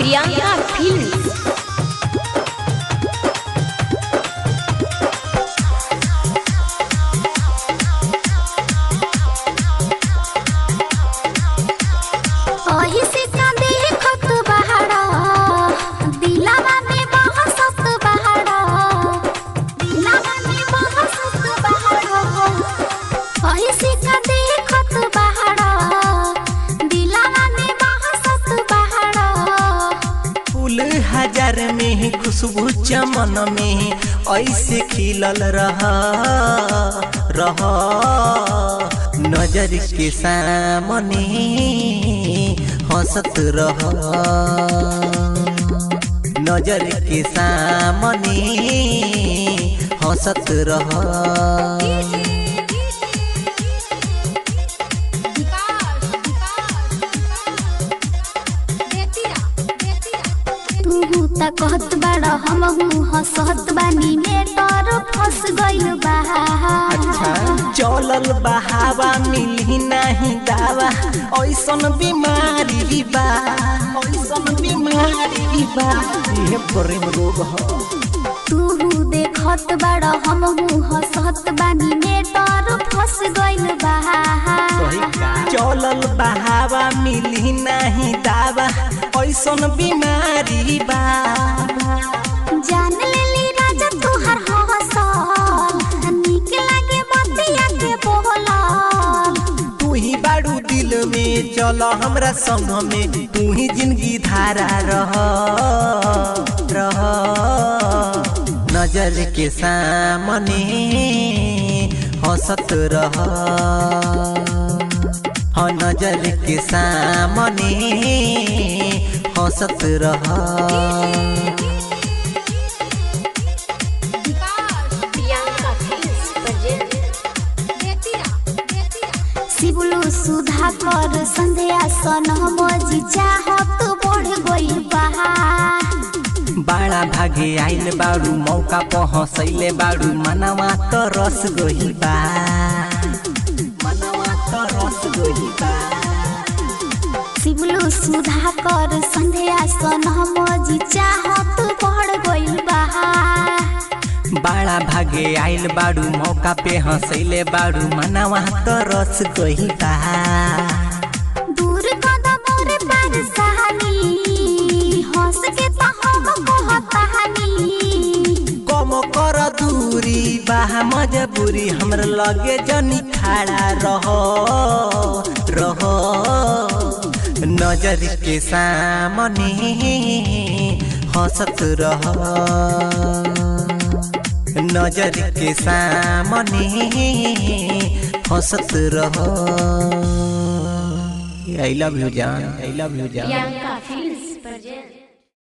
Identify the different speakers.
Speaker 1: Priyanka film
Speaker 2: ओही से का देखत बहारा दिलवा में बहसत बहारा दिलवा में बहसत बहारा ओही से का देखत बहारा दिलवा में बहसत बहारा
Speaker 3: फूल हजार में खुशबू चमन में ऐसे खिलल रह रह नजर के सामने हंसत रह नजर के सामने हंसत रह
Speaker 2: तू त कहत बाड़ा हमहू हंसत बानी में तर फंस गइल बा
Speaker 3: अच्छा चलल बहावा मिली नहीं दावा ऐसन बीमारी बा ऐसन बीमारी बा ये प्रेम रोग ह
Speaker 2: तू देखत बाड़ा हमहू हंसत बानी में तर फंस गइल बा
Speaker 3: चलल बहावा मिली नहीं दावा ऐसन बीमारी बा
Speaker 2: जान लेली राजा तुहर हंसल निक लागे बतिया के बोलल
Speaker 3: तू ही बाड़ू दिल में चल हमरा संग में तू ही जिंदगी धारा रह रह नजर के सामने हंसत रह हाँ नजर के सामने हंसत रह
Speaker 1: प्रियंका फिल्म प्रेजेंट
Speaker 2: शिवलू सुधा कर संध्या सन मजी चाहत बढ़ गइल बा
Speaker 3: बाड़ा भागे आइल बाड़ू मौका पहसैले बाड़ू मनवा त रस गइल बा मनवा त रस गइल बा
Speaker 2: शिवलू सुधा कर संध्या सन मजी चाहत बढ़ गइल बा
Speaker 3: बाड़ा भागे आइल बाड़ू मौका पे हंसैले बाड़ू मनवा त रस गइल बा
Speaker 2: दूर कदम रे परेशानी हंस के तो हम कहतानी
Speaker 3: कम कर दूरी बा मजबूरी हमरा लगे जनी खड़ा रह रह नजर के सामने हंसत रह नजर के सामने हंसत रह आई लव यू जान आई लव यू जान
Speaker 1: प्रियंका फिल्म प्रेजेंट